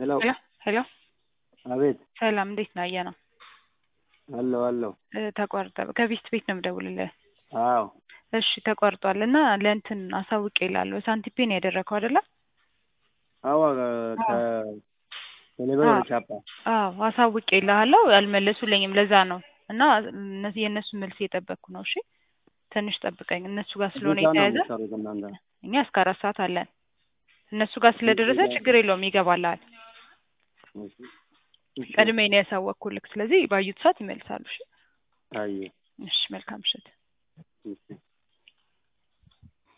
ሄሎ ሄሎ ሄሎ አቤት ሰላም እንዴት ነህ? አየነው አለሁ አለሁ እ ተቋርጠ ከቤስት ቤት ነው የምደውልልህ። አዎ እሺ ተቋርጧል እና ለእንትን አሳውቄ እልሃለሁ ሳንቲፔ ነው ያደረከው አይደለ? አዎ ከቴሌብር ወደ ቻፓ አዎ አሳውቄ እልሃለሁ አልመለሱልኝም ለዛ ነው እና እነዚህ የእነሱ መልስ እየጠበቅኩ ነው። እሺ ትንሽ ጠብቀኝ እነሱ ጋር ስለሆነ ስንት ሰዓት ነው የተያዘ የምትሰሩት እናንተ? እኛ እስከ አራት ሰዓት አለን። እነሱ ጋር ስለደረሰ ችግር የለውም ይገባልሃል። እሺ እሺ ቀድሜ ነው ያሳወቅኩልህ። ስለዚህ ባዩት ሰዓት ይመልሳሉ። እሺ አየህ እሺ መልካም ምሽት። እሺ